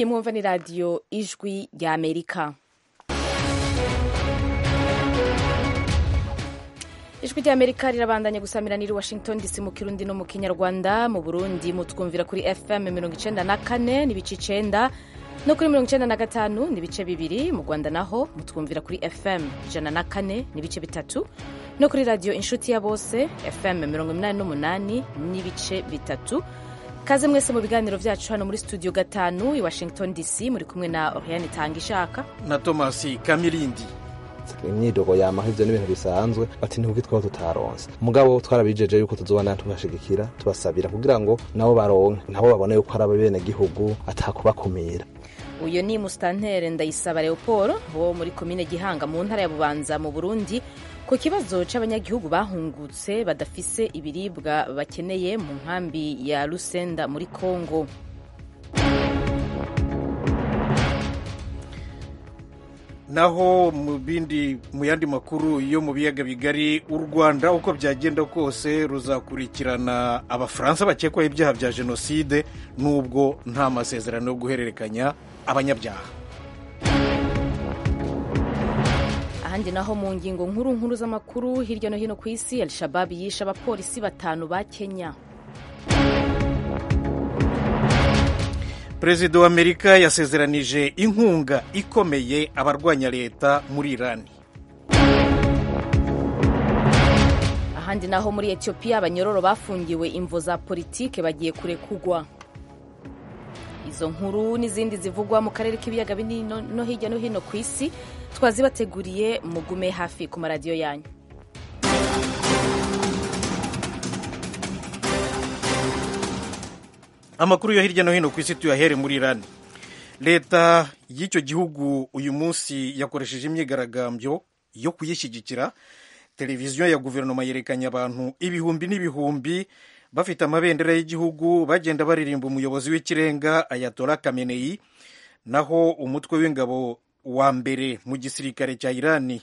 iyi mwumva ni radiyo ijwi rya amerika ijwi rya amerika rirabandanya gusamira niri washington dc mu kirundi no mu kinyarwanda mu burundi mutwumvira kuri fm mirongo icenda na kane n'ibice icenda no kuri mirongo icenda na gatanu n'ibice bibiri mu rwanda naho mutwumvira kuri fm ijana na kane n'ibice bitatu no kuri radiyo inshuti ya bose fm mirongo inani n'umunani n'ibice bitatu kaze mwese mu biganiro byacu hano muri studio gatanu i washington dc muri kumwe na oriane tanga ishaka na tomasi kamirindi imyidogo yamaho ivyo n'ibintu bisanzwe bati ntibwo twaba tutaronse mugabo twarabijeje yuko tuzobana tubashigikira tubasabira kugira ngo nabo baronke nabo babone yuko ari abenegihugu atakubakumira uyu ni mustantere ndayisaba leopold wo muri komine gihanga mu ntara ya bubanza mu burundi ku kibazo c'abanyagihugu bahungutse badafise ibiribwa bakeneye mu nkambi ya lusenda muri congo naho mu bindi mu yandi makuru yo mu biyaga bigari u rwanda uko byagenda kose ruzakurikirana abafaransa bakekwaho ibyaha bya jenoside n'ubwo nta masezerano yo guhererekanya abanyabyaha ahandi naho mu ngingo nkuru nkuru z'amakuru hirya no hino ku isi al-shabab yishe abapolisi batanu ba kenya perezida wa amerika yasezeranije inkunga ikomeye abarwanya leta muri irani ahandi naho muri etiyopiya abanyororo bafungiwe imvo za politike bagiye kurekugwa izo nkuru n'izindi zivugwa mu karere k'ibiyaga binini no hirya no hino ku isi twazibateguriye mugume hafi ku maradiyo yanyu amakuru yo hirya no hino ku isi tuyahere muri irani leta y'icyo gihugu uyu munsi yakoresheje imyigaragambyo yo kuyishyigikira televiziyo ya guverinoma yerekanye abantu ibihumbi n'ibihumbi bafite amabendera y'igihugu bagenda baririmba umuyobozi w'ikirenga ayatola kameneyi naho umutwe w'ingabo wa mbere mu gisirikare cya irani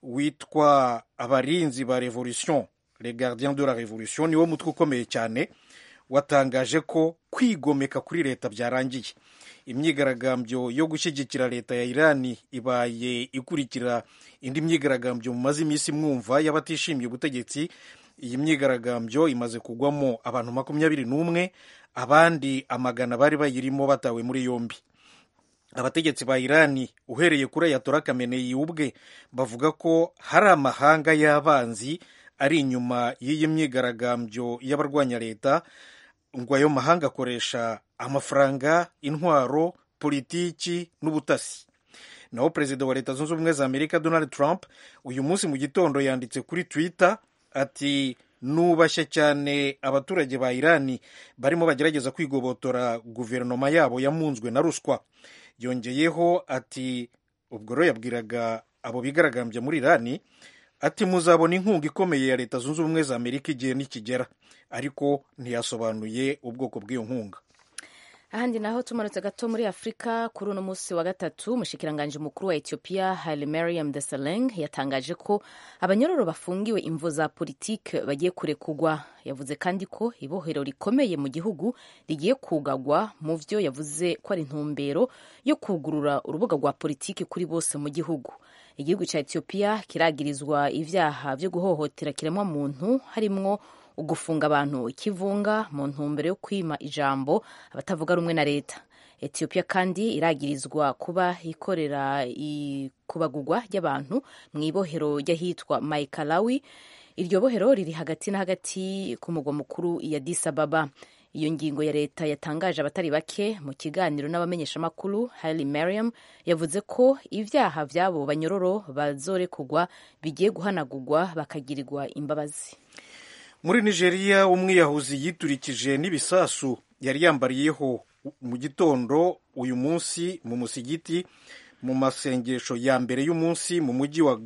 witwa abarinzi ba revolution les gardiens de la revolution niwo mutwe ukomeye cyane watangaje ko kwigomeka kuri leta byarangiye imyigaragambyo yo gushyigikira leta ya irani ibaye ikurikira indi myigaragambyo mumaze iminsi mwumva y'abatishimiye ubutegetsi iyi myigaragambyo imaze kugwamo abantu makumyabiri n'umwe abandi amagana bari bayirimo batawe muri yombi abategetsi ba irani uhereye kuri ayatora kameneyi ubwe bavuga ko hari amahanga y'abanzi ari inyuma y'iyi myigaragambyo y'abarwanya leta ngo ayo mahanga akoresha amafaranga intwaro politiki n'ubutasi naho perezida wa leta zunze ubumwe za amerika donald trump uyu munsi mu gitondo yanditse kuri twitter ati nubashye cyane abaturage ba irani barimo bagerageza kwigobotora guverinoma yabo yamunzwe na ruswa yongeyeho ati ubwo rero yabwiraga abo bigaragambya muri irani ati muzabona inkunga ikomeye ya leta zunze ubumwe za amerika igihe nikigera ariko ntiyasobanuye ubwoko bw'iyo nkunga ahandi naho tumanutse gato muri afurika kuri uno munsi wa gatatu umushikiranganji mukuru wa etiyopiya haile mariam desalegn yatangaje ko abanyororo bafungiwe imvo za politike bagiye kurekugwa yavuze kandi ko ibohero rikomeye mu gihugu rigiye kugagwa mu vyo yavuze ko ari intumbero yo kugurura urubuga rwa politiki kuri bose mu gihugu igihugu cya etiyopiya kiragirizwa ivyaha vyo guhohotera kiremwa muntu harimwo ugufunga abantu ikivunga mu ntumbero yo kwima ijambo abatavuga rumwe na leta etiyopiya kandi iragirizwa kuba ikorera ikubagurwa ry'abantu mu ibohero ry'ahitwa maikalawi iryo bohero riri hagati na hagati ku mugwa mukuru ya Addis Ababa iyo ngingo ya leta yatangaje abatari bake mu kiganiro n'abamenyeshamakuru Haile Mariam yavuze ko ibyaha by'abo banyororo bazorekugwa bigiye guhanagurwa bakagirirwa imbabazi muri nigeria umwiyahuzi yiturikije n'ibisasu yari yambariyeho mu gitondo uyu munsi mu musigiti mu masengesho ya mbere y'umunsi mu mujyi wa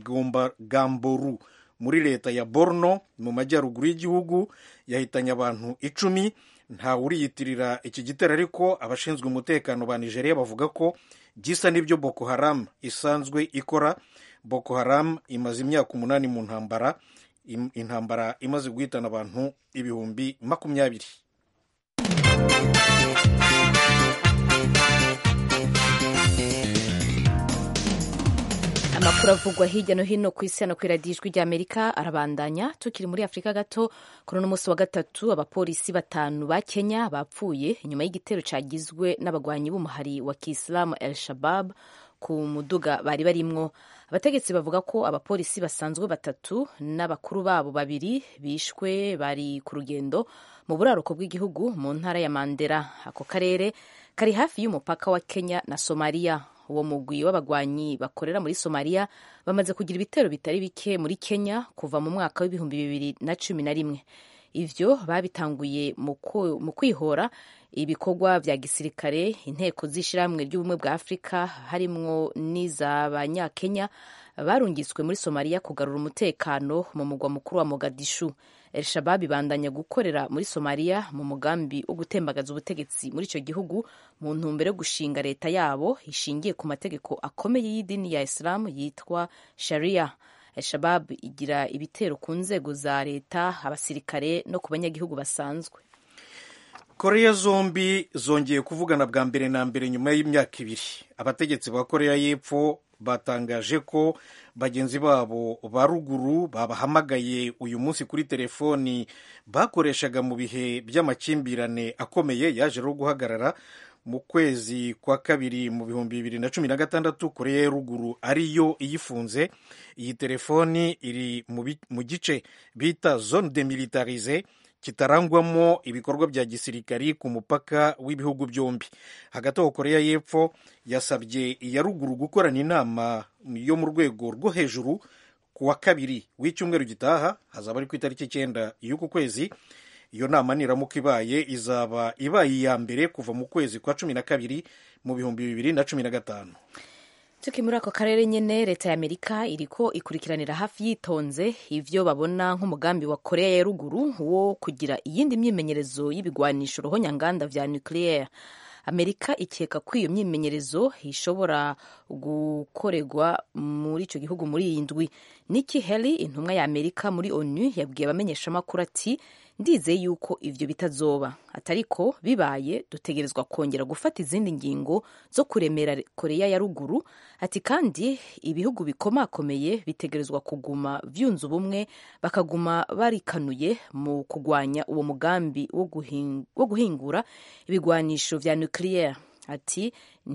gamboru muri leta ya borno mu majyaruguru y'igihugu yahitanye abantu icumi ntawe uriyitirira iki gitero ariko abashinzwe umutekano ba nigeria bavuga ko gisa n'ibyo boko haram isanzwe ikora boko haram imaze imyaka umunani mu ntambara intambara imaze guhitana abantu ibihumbi makumyabiri amakuru avugwa hirya no hino ku isi hano ku iradiyo ijwi ry'amerika arabandanya tukiri muri afurika gato kuri uno munsi wa gatatu abapolisi batanu ba kenya bapfuye inyuma y'igitero cyagizwe n'abagwanyi b'umuhari wa kisilamu el shabab ku muduga bari barimwo abategetsi bavuga ko abapolisi basanzwe batatu n'abakuru babo babiri bishwe bari ku rugendo mu buraruko bw'igihugu mu ntara ya mandera ako karere kari hafi y'umupaka wa kenya na somaliya uwo mugwi w'abagwanyi bakorera muri somaliya bamaze kugira ibitero bitari bike muri kenya kuva mu mwaka w'ibihumbi bibiri na cumi na rimwe ivyo babitanguye mu kwihora ibikorwa vya gisirikare inteko z'ishirahamwe ry'ubumwe bwa afurika harimwo n'iz'abanyakenya barungitswe muri somaliya kugarura umutekano mu mugwa mukuru wa mogadishu el shabab ibandanya gukorera muri somaliya mu mugambi wo gutembagaza ubutegetsi muri icyo gihugu mu ntumbero yo gushinga leta yabo ishingiye ku mategeko akomeye y'idini ya isilamu yitwa sharia el shabab igira ibitero ku nzego za leta abasirikare no ku banyagihugu basanzwe koreya zombi zongeye kuvugana bwa mbere na mbere nyuma y'imyaka ibiri abategetsi ba koreya y'epfo batangaje ko bagenzi babo ba ruguru babahamagaye uyu munsi kuri telefoni bakoreshaga mu bihe by'amakimbirane akomeye yaje rero guhagarara mu kwezi kwa kabiri mu bihumbi bibiri na cumi na gatandatu koreya ya ruguru ariyo iyifunze iyi telefoni iri mu gice bita zone demilitarize kitarangwamo ibikorwa bya gisirikari ku mupaka w'ibihugu byombi hagati aho koreya y'epfo yasabye iya ruguru gukorana inama yo mu rwego rwo hejuru ku wa kabiri w'icyumweru gitaha hazaba ari ku itariki icyenda y'uku kwezi iyo nama niramuka ibaye izaba ibaye iya mbere kuva mu kwezi kwa cumi na kabiri mu bihumbi bibiri na cumi na gatanu tuki muri ako karere nyine leta ya amerika iriko ikurikiranira hafi yitonze ivyo babona nk'umugambi wa korea ya ruguru wo kugira iyindi myimenyerezo y'ibigwanisho ruhonyanganda vya nucleaire amerika ikeka ko iyo myimenyerezo ishobora gukorerwa muri icyo gihugu muri iyi ndwi niki heli intumwa ya amerika muri onu yabwiye abamenyeshamakuru ati ndizeye yuko ivyo bitazoba atariko bibaye dutegerezwa kongera gufata izindi ngingo zo kuremera koreya ya ruguru ati kandi ibihugu bikomakomeye bitegerezwa kuguma vyunze ubumwe bakaguma barikanuye mu kugwanya uwo mugambi wo guhingura ibigwanisho vya nucleaire ati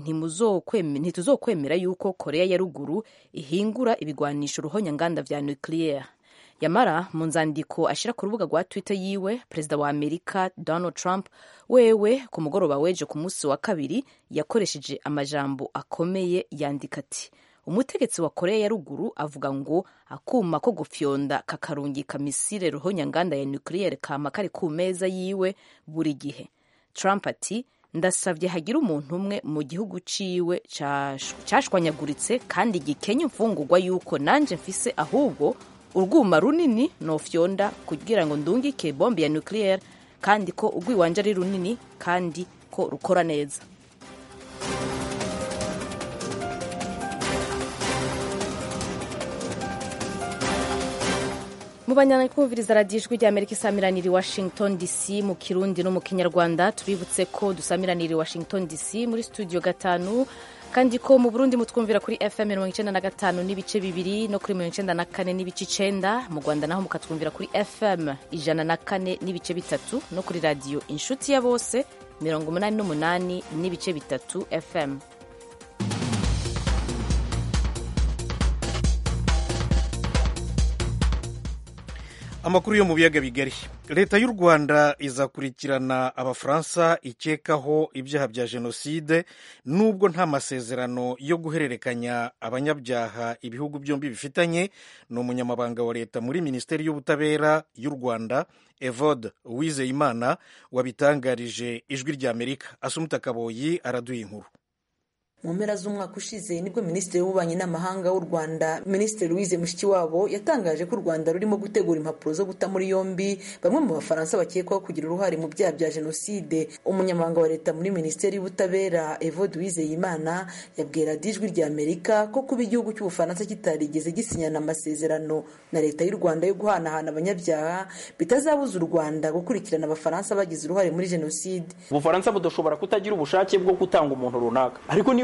ntituzokwemera yuko koreya ya ruguru ihingura ibigwanisho ruhonyanganda vya nucleaire yamara mu nzandiko ashyira ku rubuga rwa twitter yiwe perezida wa amerika donald trump wewe ku mugoroba weje ku munsi wa kabiri yakoresheje amajambo akomeye yandika ati umutegetsi wa koreya ya ruguru avuga ngo akuma ko gufyonda kakarungika misile ruhonyanganda ya nucleaire kama kari ku meza yiwe buri gihe trump ati ndasabye hagira umuntu umwe mu gihugu ciwe cashwanyaguritse kandi gikenye imfungurwa yuko nanje mfise ahubwo urwuma runini nofyonda kugira ngo ndungike bombe ya nucleaire kandi ko urwiwanje ari runini kandi ko rukora neza mubanyana kumviriza radiyo ijwi rya amerika isamiranira i washington dc mu kirundi no mu kinyarwanda tubibutse ko dusamiranira i washington dc muri studio gatanu kandi ko mu burundi mutwumvira kuri fm mirongo icyenda na gatanu n'ibice bibiri no kuri mirongo icyenda na kane n'ibice icenda mu rwanda naho mukatwumvira kuri fm ijana na kane n'ibice bitatu no kuri radiyo inshuti ya bose mirongo umunani n'umunani n'ibice bitatu fm amakuru yo mu biyaga bigari leta y'u rwanda izakurikirana abafaransa ikekaho ibyaha bya jenoside nubwo nta masezerano yo guhererekanya abanyabyaha ibihugu byombi bifitanye ni umunyamabanga wa leta muri minisiteri y'ubutabera y'u rwanda evode uwizeyimana wabitangarije ijwi rya amerika asumuta kaboyi araduha inkuru mu mpera z'umwaka ushize nibwo minisitiri w'ububanyi n'amahanga w'u rwanda minisitiri louise mushikiwabo yatangaje ko u rwanda rurimo gutegura impapuro zo guta muri yombi bamwe mu bafaransa bakekwaho kugira uruhare mu byaha bya jenoside umunyamabanga wa leta muri minisiteri y'ubutabera evode uwizeyimana yabwira ijwi rya amerika ko kuba igihugu cy'ubufaransa kitarigeze gisinyana amasezerano na leta y'u rwanda yo guhanahana abanyabyaha bitazabuza u rwanda gukurikirana abafaransa bagize uruhare muri jenoside ubufaransa budashobora kutagira ubushake bwo gutanga umuntu runaka ariko niba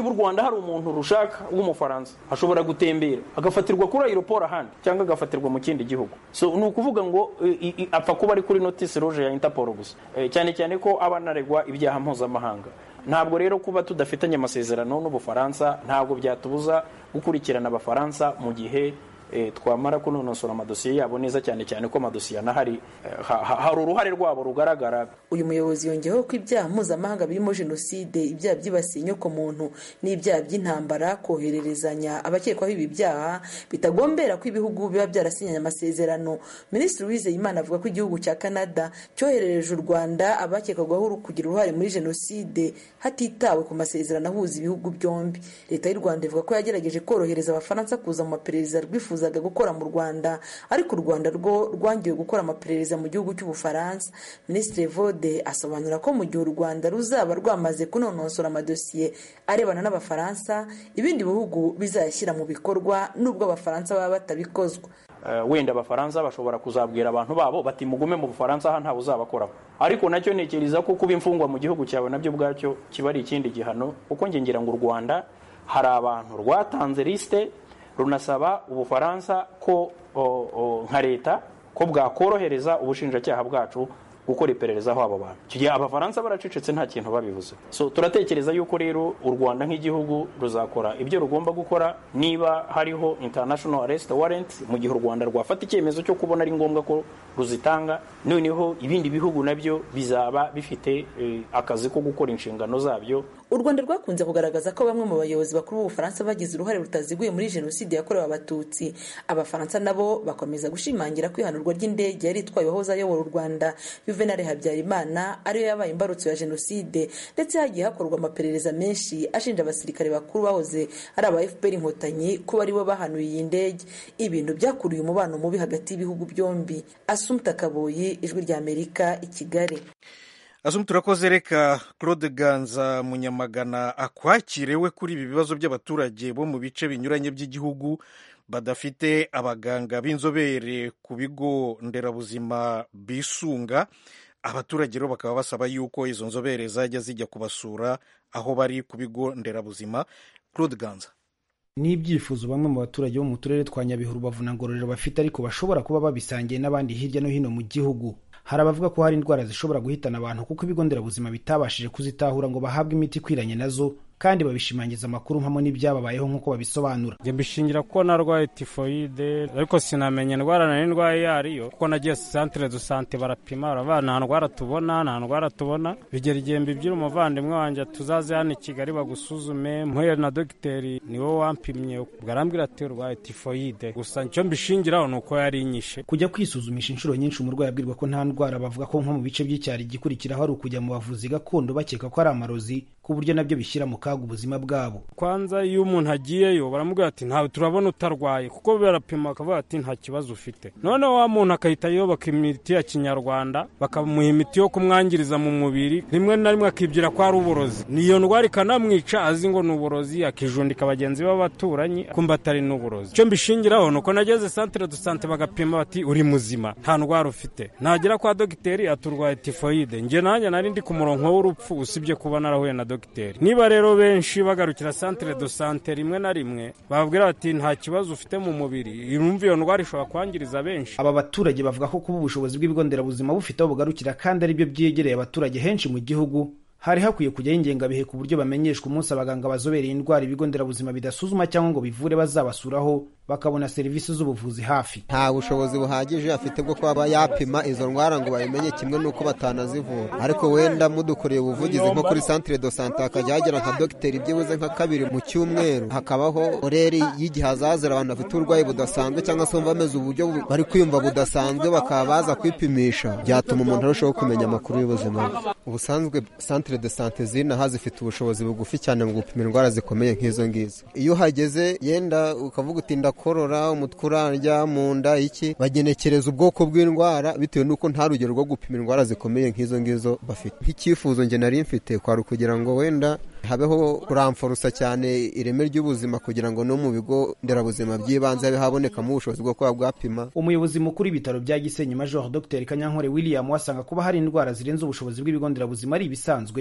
niba u rwanda hari umuntu rushaka w'umufaransa ashobora gutembera agafatirwa kuri aeroport ahandi cyangwa agafatirwa mu kindi gihugu so ni ukuvuga ngo i- i- apfa kuba ari kuri notice rouge ya interpol gusa Eh, cyane cyane ko aba anaregwa ibyaha mpuzamahanga ntabwo rero kuba tudafitanye amasezerano n'ubufaransa ntabwo byatubuza gukurikirana abafaransa mu gihe eh, twamara kunonosora amadosiye yabo neza cyane cyane ko amadosiye anahari eh, ha- ha- hari uruhare rwabo rugaragara uyu muyobozi yongeyeho ko ibyaha mpuzamahanga birimo jenoside ibyaha byibasiye inyokomuntu n'ibyaha by'intambara kohererezanya abakekwaho ibi byaha bitagombera ko ibihugu biba byarasinyanye amasezerano minisitiri uwizeyimana avuga ko igihugu cya canada cyoherereje u rwanda abakekwagaho kugira uruhare muri jenoside hatitawe ku masezerano ahuza ibihugu byombi leta y'u rwanda ivuga ko yagerageje korohereza abafaransa kuza mu maperereza rwifuzaga gukora mu rwanda ariko u rwanda rwo rwangiwe gukora amaperereza mu gihugu cy'ubufaransa minisitiri vode asobanura ko mu gihe u rwanda ruzaba rwamaze kunonosora amadosiye arebana n'abafaransa ibindi bihugu bizayashyira mu bikorwa nubwo abafaransa baba batabikozwa Eh, wenda abafaransa bashobora kuzabwira abantu babo bati mugume mu bufaransa aha ntawe uzabakoraho ariko nacyo ntekereza ko kuba imfungwa mu gihugu cyawe nabyo ubwacyo kiba ari ikindi gihano kuko nge ngira ngo u rwanda hari abantu rwatanze lisite runasaba ubufaransa ko o, o, nka leta ko bwakorohereza ubushinjacyaha bwacu gukora iperereza aho abo bantu icyo gihe abafaransa baracecetse nta kintu babivuze so turatekereza yuko rero u rwanda nk'igihugu ruzakora ibyo rugomba gukora niba hariho international arrest warrant mu gihe u rwanda rwafata icyemezo cyo kubona ari ngombwa ko ruzitanga noneho ibindi bihugu nabyo bizaba bifite eh, akazi ko gukora inshingano zabyo u rwanda rwakunze kugaragaza ko bamwe mu bayobozi bakuru b'ubufaransa bagize uruhare rutaziguye muri jenoside yakorewe abatutsi abafaransa nabo bakomeza gushimangira ko ihanurwa ry'indege yari itwaye uwahoze ayobora u rwanda juvenal habyarimana ariyo yabaye imbarutso ya jenoside ndetse hagiye hakorwa amaperereza menshi ashinja abasirikare bakuru bahoze ari aba fpr inkotanyi ko aribo bahanuye iyi ndege ibintu byakuriye umubano mubi hagati y'ibihugu byombi asumta kaboyi ijwi ry'amerika i kigali asumu turakoze reka claude ganza munyamagana akwakire we kuri ibi bibazo by'abaturage bo mu bice binyuranye by'igihugu badafite abaganga b'inzobere ku bigo nderabuzima bisunga abaturage rero bakaba basaba yuko izo nzobere zajya zijya kubasura aho bari ku bigo nderabuzima claude ganza ni ibyifuzo bamwe mu baturage bo mu turere twa nyabihu rubavu na ngororero bafite ariko bashobora kuba babisangiye n'abandi hirya no hino mu gihugu hari abavuga ko hari indwara zishobora guhitana abantu kuko ibigo nderabuzima bitabashije kuzitahura ngo bahabwe imiti ikwiranye nazo kandi babishimangiza amakuru mpamo n'ibyababayeho nk'uko babisobanura njye mbishingira ko narwaye tifoyide ariko sinamenya indwara nari ndwaye iyo ariyo kuko nagiye santire du sante barapima baravuga nta ndwara tubona nta ndwara tubona bigera igihe mbibwira umuvandimwe wanjye tuzaze hano i kigali bagusuzume mpuye na dogiteri ni wowe wampimye ubwo arambwira ati urwaye tifoyide gusa icyo mbishingiraho ni uko yari inyishe kujya kwisuzumisha inshuro nyinshi umurwayi abwirwa ko nta ndwara bavuga ko nko mu bice by'icyaro igikurikiraho ari ukujya mu bavuzi gakondo bakeka ko ari amarozi ku buryo nabyo bishyira mu kaga ubuzima bwabo kwanza iyo umuntu agiyeyo baramubwira ati ntawe turabona utarwaye kuko barapima bakavuga ati nta kibazo ufite noneho wa muntu akahita yubaka imiti ya kinyarwanda bakamuha imiti yo kumwangiriza mu mubiri rimwe na rimwe akibwira ko ari uburozi niyo ndwara ikanamwica azi ngo ni uburozi akijundika bagenzi be b'abaturanyi kumva atari n'uburozi icyo mbishingiraho ni uko nageze santire du sante bagapima bati uri muzima nta ndwara ufite nagera kwa dogiteri aturwaye tifoyide njye nanjye nari ndi ku murongo w'urupfu usibye kuba narahuye na dogiteri niba rero benshi bagarukira santire do sante rimwe na rimwe bababwira bati nta kibazo ufite mu mubiri irumva iyo ndwara ishobora kwangiriza benshi aba baturage bavuga ko kuba ubushobozi bw'ibigo nderabuzima bufite aho bugarukira kandi ari byo byegereye abaturage henshi mu gihugu hari hakwiye kujyaho ingengabihe ku buryo bamenyeshwa umunsi abaganga bazobereye indwara ibigo nderabuzima bidasuzuma cyangwa ngo bivure bazabasuraho bakabona serivisi z'ubuvuzi hafi nta bushobozi buhagije afite bwo kuba yapima izo ndwara ngo babimenye kimwe n'uko batanazivura ariko wenda mudukoreye ubuvugizi nko kuri santire do sante hakajya hagera nka dogiteri byibuze nka kabiri mu cyumweru hakabaho oreri y'igihe hazazira abantu bafite uburwayi budasanzwe cyangwa se bumva bameze uburyo bari kwiyumva budasanzwe bakaba baza kwipimisha byatuma umuntu arushaho kumenya amakuru y'ubuzima bwe ubusanzwe santire de sante zinaha zifite ubushobozi bugufi cyane mu gupima indwara zikomeye nk'izo ngizo iyo uhageze yenda ukavuga uti ndakorora umutwe urarya mu nda iki bagenekereza ubwoko bw'indwara bitewe n'uko nta rugero rwo gupima indwara zikomeye nk'izo ngizo bafite nk'icyifuzo njye nari mfite kwari ukugira ngo wenda habeho kuramforusa cyane ireme ry'ubuzima kugira ngo no mu bigo nderabuzima by'ibanze habe habonekamo ubushobozi bwo kuba bwapima umuyobozi mukuru w'ibitaro bya gisenyi major dr kanyankore william wasanga kuba hari indwara zirenze ubushobozi bw'ibigo nderabuzima ari ibisanzwe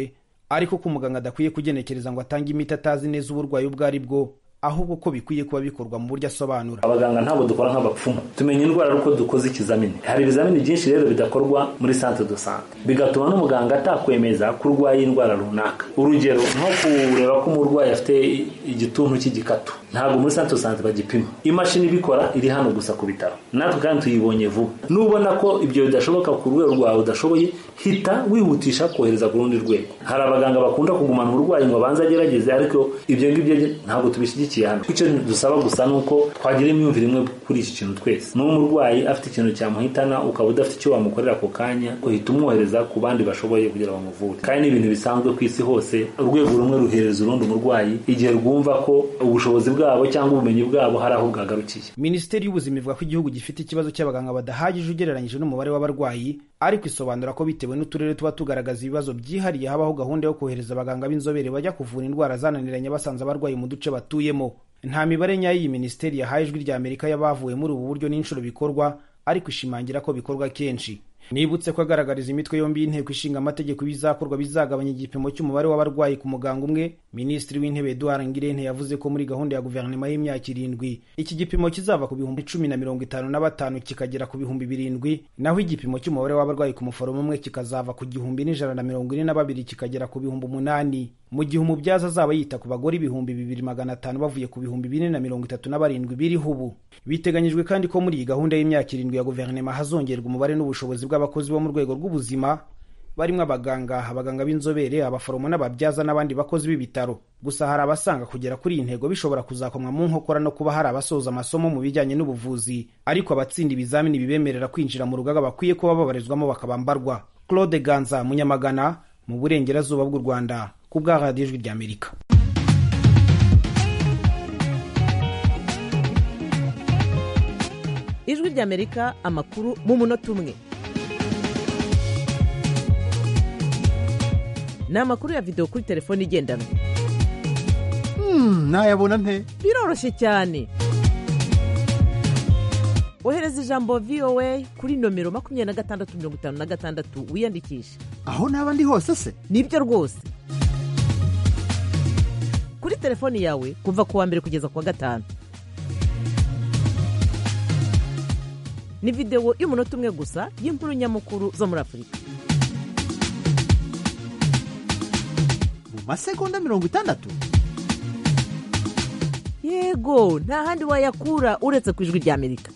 ariko ko umuganga adakwiye kugenekereza ngo atange imiti atazi neza uburwayi ubwo ari bwo ahubwo ko bikwiye kuba bikorwa mu buryo asobanura abaganga ntabwo dukora nk'abapfumu tumenya indwara ari uko dukoze ikizamini hari ibizamini byinshi rero bidakorwa muri centre de sante bigatuma n'umuganga atakwemeza ko urwaye indwara runaka urugero nko kureba ko umurwayi afite igituntu cy'igikatu ntabwo muri centre de sante bagipima imashini ibikora iri hano gusa ku bitaro natwe kandi tuyibonye vuba nubona ko ibyo bidashoboka ku rwego rwawe udashoboye hita wihutisha kohereza ku rundi rwego hari abaganga bakunda kugumana uburwayi ngo abanze agerageze ariko ibyo ngibyo ntabwo tubishyigikiye hano icyo dusaba gusa ni uko twagira imyumvire imwe kuri iki kintu twese n'uwo umurwayi afite ikintu cyamuhitana ukaba udafite icyo wamukorera ako kanya uhita umwohereza ku bandi bashoboye kugira ngo bamuvure kandi ni ibintu bisanzwe ku isi hose urwego rumwe ruhereza urundi umurwayi igihe rwumva ko ubushobozi bwabo cyangwa ubumenyi bwabo hari aho bwagarukiye minisiteri y'ubuzima ivuga ko igihugu gifite ikibazo cy'abaganga badahagije ugereranyije n'umubare w'abarwayi ariko isobanura ko bitewe n'uturere tuba tugaragaza ibibazo byihariye habaho gahunda yo kohereza abaganga b'inzobere bajya kuvura indwara zananiranye basanze abarwayi mu duce batuyemo nta mibare nyayo iyi minisiteri yahaye ijwi rya amerika y'abavuye muri ubu buryo n'inshuro bikorwa ariko ishimangira ko bikorwa kenshi nibutse ko agaragariza imitwe yombi y'inteko ishinga amategeko ibizakorwa bizagabanya igipimo cy'umubare w'abarwayi ku muganga umwe minisitiri w'intebe eduard ngirente yavuze ko muri gahunda ya guverinoma y'imyaka irindwi iki gipimo kizava ku bihumbi cumi na mirongo itanu na batanu kikagera ku bihumbi birindwi naho igipimo cy'umubare w'abarwayi ku muforomo umwe kikazava ku gihumbi n'ijana na mirongo ine na babiri kikagera ku bihumbi umunani mu gihe umubyaza azaba yita ku bagore ibihumbi bibiri magana atanu bavuye ku bihumbi bine na mirongo itatu na barindwi biriho ubu biteganyijwe kandi ko muri iyi gahunda y'imyaka irindwi ya guverinoma hazongerwa umubare n'ubushobozi bw'abakozi bo mu rwego rw'ubuzima barimo abaganga abaganga b'inzobere abaforomo n'ababyaza n'abandi bakozi b'ibitaro gusa hari abasanga kugera kuri iyi ntego bishobora kuzakomwa mu nkokora no kuba hari abasoza amasomo mu bijyanye n'ubuvuzi ariko abatsinda ibizamini bibemerera kwinjira mu rugaga bakwiye kuba babarizwamo bakabambarwa claude ganza munyamagana mu burengerazuba bw'u rwanda ku bwa radiyo ijwi ry'amerika ijwi ry'amerika amakuru mu munota umwe ni amakuru ya videwo kuri telefone igendanwa nayabona nte biroroshye cyane ohereza ijambo voa kuri nomero makumyabiri na gatandatu mirongo itanu na gatandatu wiyandikishe aho naba ndi hose se nibyo rwose kuri telefoni yawe kuva ku wa mbere kugeza ku wa gatanu ni videwo y'umunota umwe gusa y'inkuru nyamukuru zo muri afurika mu masegonda mirongo itandatu yego nta handi wayakura uretse ku ijwi ry'amerika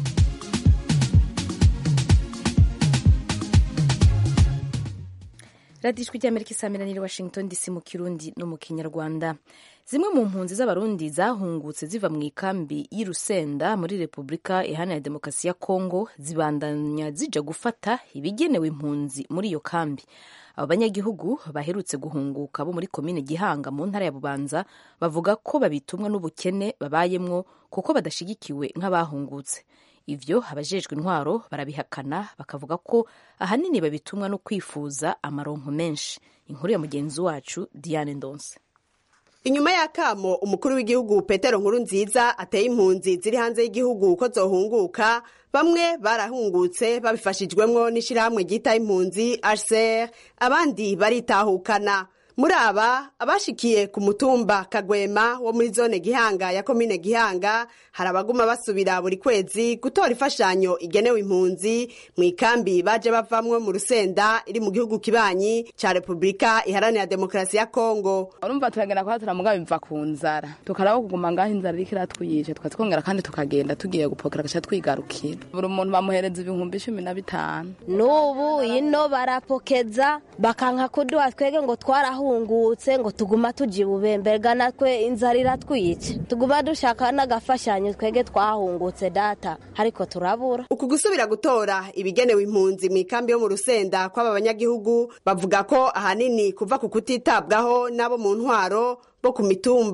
radiyo ijwi ry'amerika isamiraniye washington dc mu kirundi no mu kinyarwanda zimwe mu mpunzi z'abarundi zahungutse ziva mu ikambi y'i rusenda muri repubulika iharanira demokarasi ya kongo zibandanya zija gufata ibigenewe impunzi muri iyo kambi abo banyagihugu baherutse guhunguka bo muri komine gihanga mu ntara ya bubanza bavuga ko babitumwa n'ubukene babayemwo kuko badashigikiwe nk'abahungutse ivyo abajejwe intwaro barabihakana bakavuga ko ahanini babitumwa no kwifuza amaronko menshi inkuru ya mugenzi wacu diane ndonse inyuma y'akamo umukuru w'igihugu petero nkuru nziza ateye impunzi ziri hanze y'igihugu ko zohunguka bamwe barahungutse babifashijwemwo n'ishyirahamwe ryita impunzi hcr abandi baritahukana muri aba abashikiye ku mutumba kagwema wo muri zone gihanga ya komine gihanga hari abaguma basubira buri kwezi gutora imfashanyo igenewe impunzi mu ikambi baje bavamwo mu rusenda iri mu gihugu kibanyi ca repubulika iharanira demokarasi ya kongo urumva turagenda kuba turamuga biva ku nzara tukaraba kuguma ngaho inzara iriko iratwiyije tukazikongera kandi tukagenda tugiye gupokera gaca twigarukira buri muntu bamuhereza ibihumbi cumi na bitanu n'ubu ino barapokeza bakanka kuduha twege ngo twarahungutse ngo tuguma tuji bubembega natwe inzara iratwica tuguma dushaka n'agafashanyo twege twahungutse data ariko turabura uku gusubira gutora ibigenewe impunzi mu ikambi yo mu rusenda kw'aba banyagihugu bavuga ko ahanini kuva ku kutitabwaho n'abo mu ntwaro bo ku mitumba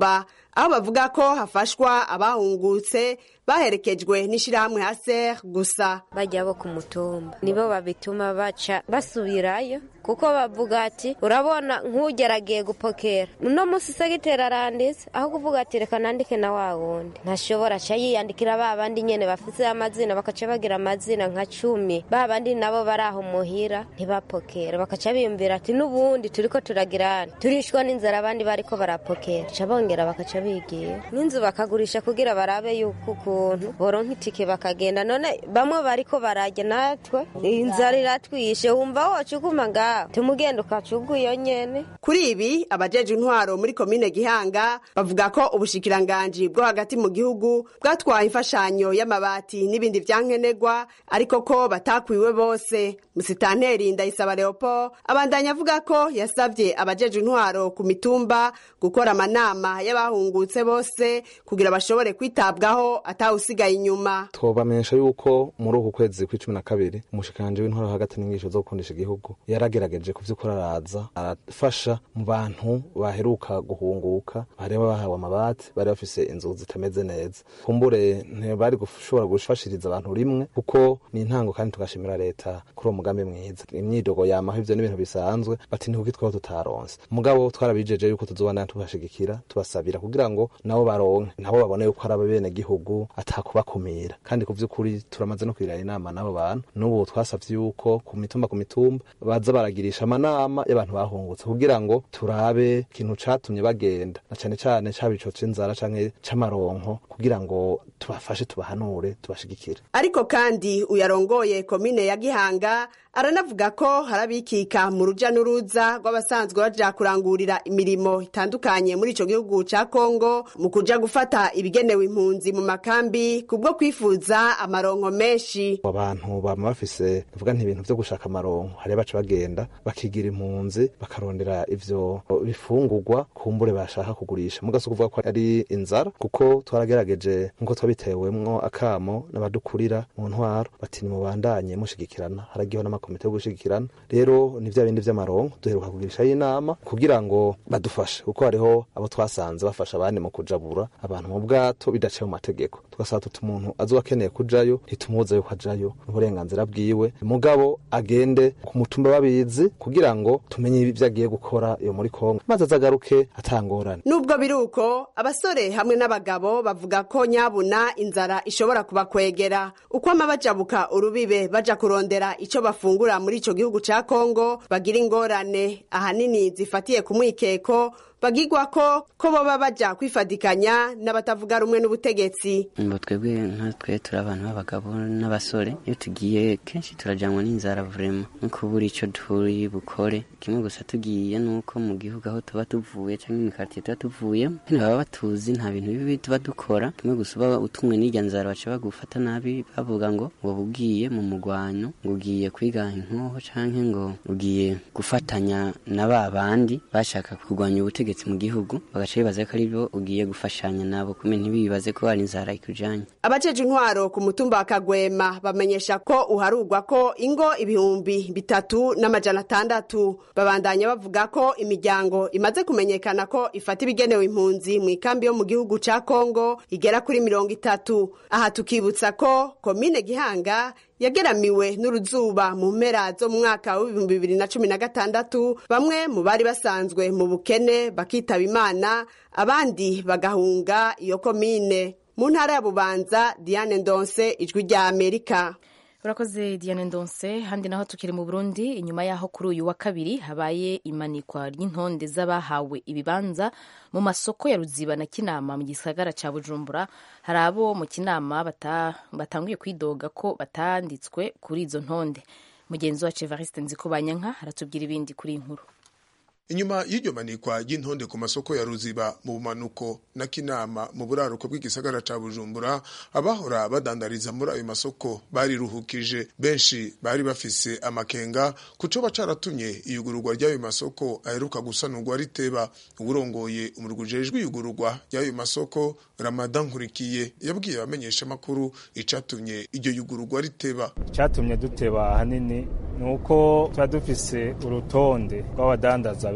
aho bavuga ko hafashwa abahungutse baherekejwe n'ishirahamwe haser gusa bajya bo ku mutumba nibo babituma baca basubirayo kuko bavuga ati urabona nk'ugeragiye gupokera uno munsi segiteri aranditse aho kuvuga ati reka nandike na wa wundi ntashobora aca yiyandikira ba bandi nyene bafise amazina bakaca bagira amazina nka cumi ba bandi nabo bari aho muhira ntibapokera bakaca biyumvira ati n'ubundi turiko turagirana turishwa n'inzara abandi bariko barapokera ca bongera bakaca bigira n'inzu bakagurisha kugira barabe yuko ukuntu boronka itike bakagenda none bamwe bariko barajya natwe inzara iratwishe wumva woca uguma ngaho tumugenda ukaca iyo nyene kuri ibi abajeje intwaro muri komine gihanga bavuga ko ubushikiranganji bwo hagati mu gihugu bwatwaye imfashanyo y'amabati n'ibindi vyankenerwa ariko ko batakwiwe bose musitanteri ndayisaba leopold abandanya avuga ko yasavye abajeje intwaro ku mitumba gukora amanama y'abahungutse bose kugira bashobore kwitabwaho atawusigaye inyuma twobamenyesha yuko muri uku kwezi kw'icumi na kabiri umushikiranje w'intwaro hagati n'inyigisho zo gukundisha igihugu yaragerageje ku vy'ukuri araza arafasha mu bantu baheruka guhunguka bari bahawe amabati bari bafise inzu zitameze neza kumbure ntibari gushobora gufashiriza abantu rimwe kuko ni intango kandi tugashimira leta kuri uwo mugambi mwiza imyidogo yamaho ivyo n'ibintu bisanzwe bati ntikuki twaba tutaronse mugabo twarabijeje yuko tuzobana tubashigikira tubasabira kugira ngo nabo baronke nabo babone yuko ari ababene gihugu atakubakumira kandi ku vy'ukuri turamaze no kwirana inama n'abo bantu n'ubu twasavye yuko ku mitumba ku mitumba baza baragirisha amanama y'abantu bahungutse kugira ngo turabe ikintu catumye bagenda na cane cane caba ico c'inzara canke c'amaronko kugira ngo tubafashe tubahanure tubashigikire ariko kandi uyarongoye komine ya gihanga aranavuga ko harabikika mu ruja n'uruza rw'abasanzwe baja kurangurira imirimo itandukanye muri ico gihugu ca kongo mu kuja gufata ibigenewe impunzi mu makambi kubwo kwifuza amaronko menshi abantu bama bafise bavuga nti ibintu vyo gushaka amaronko hari baca bagenda bakigira impunzi bakarondera ivyo bifungurwa kumbure bashaka kugurisha mugasi kuvuga ko ari inzara kuko twaragerageje nkuko twabitewemwo akamo n'abadukurira mu ntwaro bati nimubandanye mushigikirana haragiho n'amakomite yo gushigikirana rero ni vya bindi vy'amaronko duheruka kugirishayo inama kugira ngo badufashe kuko hariho abo twasanze bafasha abandi mu kujabura abantu mu bwato bidaciye mu mategeko tugasaba tuti umuntu azoba akeneye kujayo ntitumubuza yuko ajayo n'uburenganzira bwiwe mugabo agende ku mutumba babizi kugira ngo tumenye ivyo agiye gukora iyo muri kongo maze azagaruke atangorane nubwo biri uko abasore hamwe n'abagabo bavuga ko nyabuna inzara ishobora kubakwegera uko ama bajabuka urubibe baja kurondera ico bafungura muri ico gihugu ca kongo bagira ingorane ahanini zifatiye ku mwikeko bagigwa ko ko boba baja kwifadikanya n'abatavuga rumwe n'ubutegetsi ngo twebwe nka twe turi abantu b'abagabo n'abasore iyo tugiye kenshi turajanwa n'inzara vrema no kubura ico turi bukore kimwe gusa tugiye nuko mu gihugu aho tuba tuvuye canke mu quartier tuba tuvuye nyene baba batuzi nta bintu bibi tuba dukora kimwe gusa uba utumwe n'irya nzara baca bagufata nabi bavuga ngo ngo ugiye mu mugwano ngo ugiye kwiga inkoho canke ngo ugiye gufatanya na ba bandi bashaka kurwanya ubutegetsi ubutegetsi mu gihugu bagaca bibaza ko aribyo ugiye gufashanya nabo kume ntibibaze ko hari inzara ikujanye abajeje intwaro ku mutumba wa kagwema bamenyesha ko uharugwa ko ingo ibihumbi bitatu n'amajana atandatu babandanya bavuga ko imiryango imaze kumenyekana ko ifata ibigenewe impunzi mu ikambi yo mu gihugu ca kongo igera kuri mirongo itatu aha tukibutsa ko komine gihanga yageramiwe n'uruzuba mu mpera zo mu mwaka w'ibihumbi bibiri na cumi na gatandatu bamwe mu bari basanzwe mu bukene bakitaba imana abandi bagahunga iyo komine mu ntara ya bubanza diane ndonse ijwi rya amerika urakoze diane ndonse handi naho tukiri mu burundi inyuma y'aho kuri uyu wa kabiri habaye imanikwa ry'intonde z'abahawe ibibanza mu masoko ya ruziba na kinama mu gisagara ca bujumbura hari abo mu kinama batanguye kwidoga ko batanditswe kuri izo ntonde mugenzi wacu evariste nzikobanyanka aratubwira ibindi kuri inkuru inyuma y'iryo manikwa ry'intonde ku masoko ya ruziba mu bumanuko na kinama mu buraruko bw'igisagara ca bujumbura abahora badandariza muri ayo masoko bariruhukije benshi bari bafise amakenga kucoba caratumye iyugururwa ry'ayo masoko aheruka gusanurwa riteba uburongoye umurwi ujejwe iyugururwa ry'ayo masoko ramadan nkurikiye yabwiye abamenyesha amakuru icatumye iryo yugururwa riteba icatumye duteba ahanini ni uko tuba dufise urutonde rw'abadandaza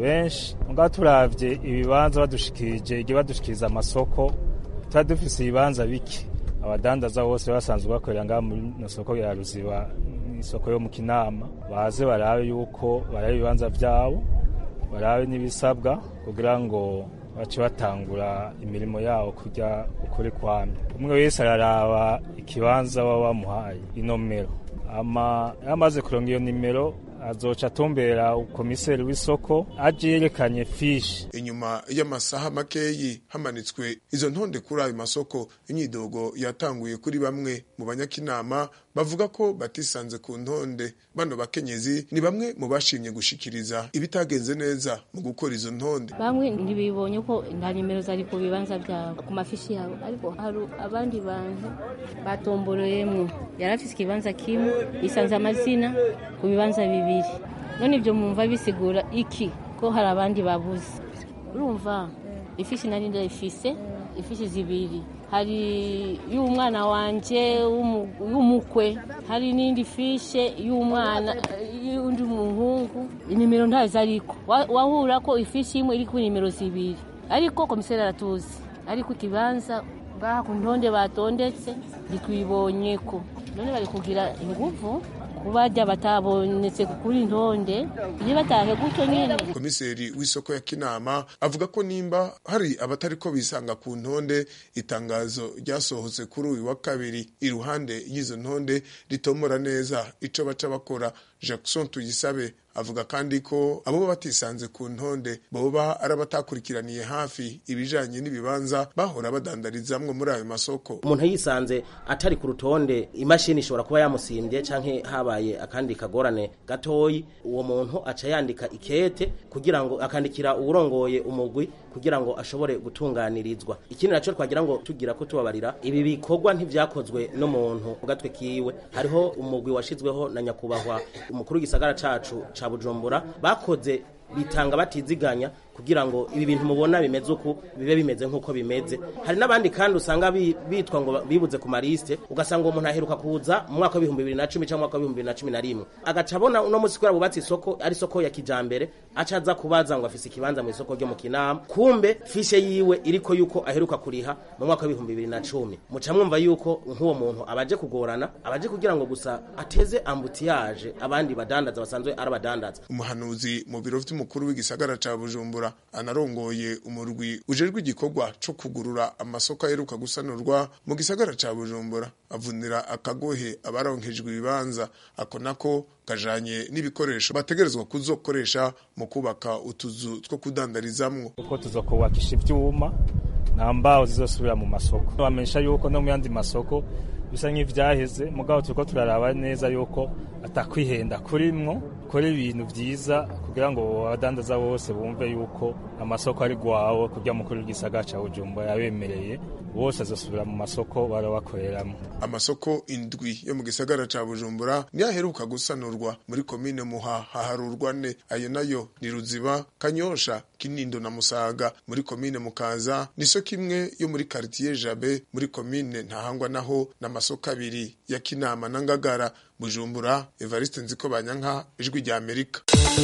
benshi ngaho turavye ibibanza badushikirije igihe badushikiriza amasoko tuba dufise ibibanza bike abadandaza bose basanzwe bakorera ngaha muri no soko ya ruziba isoko yo mu kinama baze barabe yuko barabe ibibanza vyabo barabe n'ibisabwa kugira ngo bace batangura imirimo yawo kujya ukuri kwamye umwe wese araraba ikibanza baba bamuhaye inomero ama yamaze kuronga iyo nimero azoca atumbera ukomiseri w'isoko aje yerekanye fishi inyuma y'amasaha makeyi hamanitswe izo ntonde kuri ayo masoko imyidogo yatanguye kuri bamwe mu banyakinama bavuga ko batisanze ku ntonde bano bakenyezi ni bamwe mu bashimye gushikiriza ibitagenze neza mu gukora izo ntonde bamwe ntibibonye ko nta nimero zari ku bibanza byabo ku mafishi yabo ariko hari abandi bantu batomboreyemwo yari afise ikibanza kimwe yisanze amazina ku bibanza bibiri none ibyo mwumva bisigura iki ko hari abandi babuze urumva ifishi nari ndayifise ifishi zibiri hari y'umwana wanje w'umukwe hari n'indi fishe y'umwana y'undi muhungu inimero ntazo ariko wahura ko ifishi imwe iri ku nimero zibiri ariko komiseri aratuzi ariko ikibanza ngaha ku ntonde batondetse ntitwibonye ko none bari kugira inguvu kubajya batabonetse kuri ntonde iyo batahe gutyo nyine komiseri w'isoko ya kinama avuga ko nimba hari abatari ko bisanga ku ntonde itangazo ryasohotse kuri uyu wa kabiri iruhande y'izo ntonde ritomora neza ico baca bakora jackson tuyisabe avuga kandi ko abo batisanze ku ntonde boba ari abatakurikiraniye hafi ibijanye n'ibibanza bahora badandarizamwo muri ayo masoko umuntu yisanze atari ku rutonde imashini ishobora kuba yamusimbye canke habaye akandi kagorane gatoyi uwo muntu aca yandika ikete kugira ngo akandikira uwurongoye umugwi kugira ngo ashobore gutunganirizwa ikindi naco twagira ngo tugira ko tubabarira ibi bikorwa ntivyakozwe n'umuntu ku gatwe kiwe hariho umugwi washizweho na nyakubahwa umukuru w'igisagara cacu ca bujumbura bakoze bitanga batiziganya kugira ngo ibi bintu mubona bimeze uku bibe bimeze nk'uko bimeze hari n'abandi kandi usanga bitwa ngo bibuze ku marisite ugasanga uwo muntu aheruka kuza mu mwaka w'ibihumbi bibiri na cumi cyangwa mwaka w'ibihumbi bibiri na cumi na rimwe agaca abona uno munsi kubera bubatse isoko ari isoko ya kijambere aca aza kubaza ngo afise ikibanza mu isoko ryo mu kinama kumbe fishe yiwe iriko yuko aheruka kuriha mu mwaka w'ibihumbi bibiri na cumi muca mwumva yuko nk'uwo muntu abaje kugorana abaje kugira ngo gusa ateze ambutiyaje abandi badandaza basanzwe ari abadandaza umuhanuzi mu biro vy'umukuru w'igisagara ca bujumbura anarongoye umurwi ujejwe igikorwa co kugurura amasoko aheruka gusanurwa mu gisagara ca bujumbura avunira akagohe abaronkejwe ibibanza ako nako kajanye n'ibikoresho bategerezwa kuzokoresha mu kubaka utuzu two kudandarizamwo uko tuzokubakisha ivyuma nta mbaho zizosubira mu masoko bamenyesha yuko no mu yandi masoko bisa nk'ivyaheze mugabo turiko turaraba neza yuko atakwihenda kurimwo kora ibintu vyiza kugira ngo abadandaza bose bumve yuko amasoko ari gwawe kurya mukuru w'igisagara ca bujumbura yabemereye bose azosubira mu masoko bara bakoreramwo amasoko indwi yo mu gisagara ca bujumbura niyo aheruka gusanurwa muri komine muha haharurwa ne ayo nayo ni ruziba kanyosha kinindo na musaga muri komine mukaza n'isoko imwe yo muri karitiye jabe muri komine ntahangwa naho n'amasoko abiri ya kinama na ngagara bujumbura evariste nziko banyanka ijwi rya amerika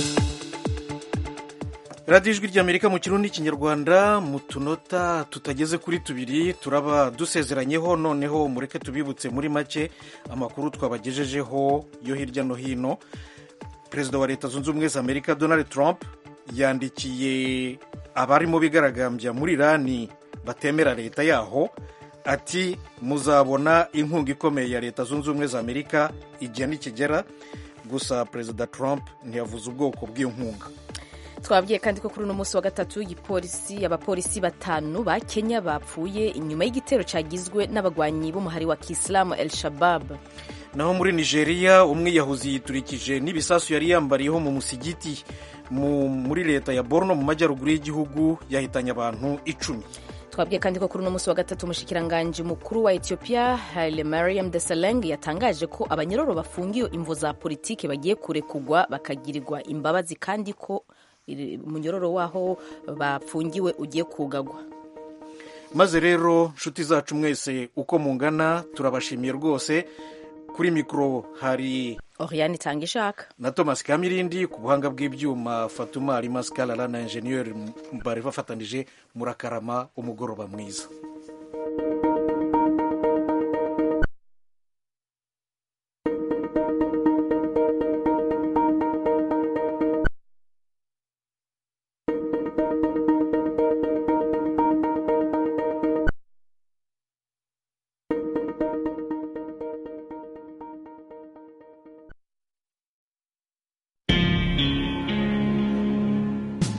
radiyo ijwi ry'amerika mu kirundi n'ikinyarwanda mu tunota tutageze kuri tubiri turaba dusezeranyeho noneho mureke tubibutse muri make amakuru twabagejejeho yo hirya no hino perezida wa leta zunze ubumwe za amerika donald trump yandikiye abarimo bigaragambya muri irani batemera leta yaho ati muzabona inkunga ikomeye ya leta zunze ubumwe za amerika igihe nikigera gusa perezida trump ntiyavuze ubwoko bw'iyo nkunga twabwiye kandi ko kuri uno munsi wa gatatu igipolisi abapolisi batanu ba kenya bapfuye inyuma y'igitero cyagizwe n'abagwanyi b'umuhari wa kisilamu el shabab naho muri nigeria umwiyahuzi yiturikije n'ibisasu yari yambariyeho mu musigiti muri leta ya borno mu majyaruguru y'igihugu yahitanye abantu icumi twabwiye kandi ko kuri uno munsi wa gatatu umushikiranganji mukuru wa ethiopia haile mariam desalegn yatangaje ko abanyororo bafungiwe imvo za politiki bagiye kurekugwa bakagirirwa imbabazi kandi ko umunyororo waho bafungiwe ugiye kugagwa maze rero nshuti zacu mwese uko mungana turabashimiye rwose kuri mikoro hari oriane itanga ishaka na thomas kamirindi ku buhanga bw'ibyuma fatuma alimas karara na enjeniyeri bari bafatanije murakarama umugoroba mwiza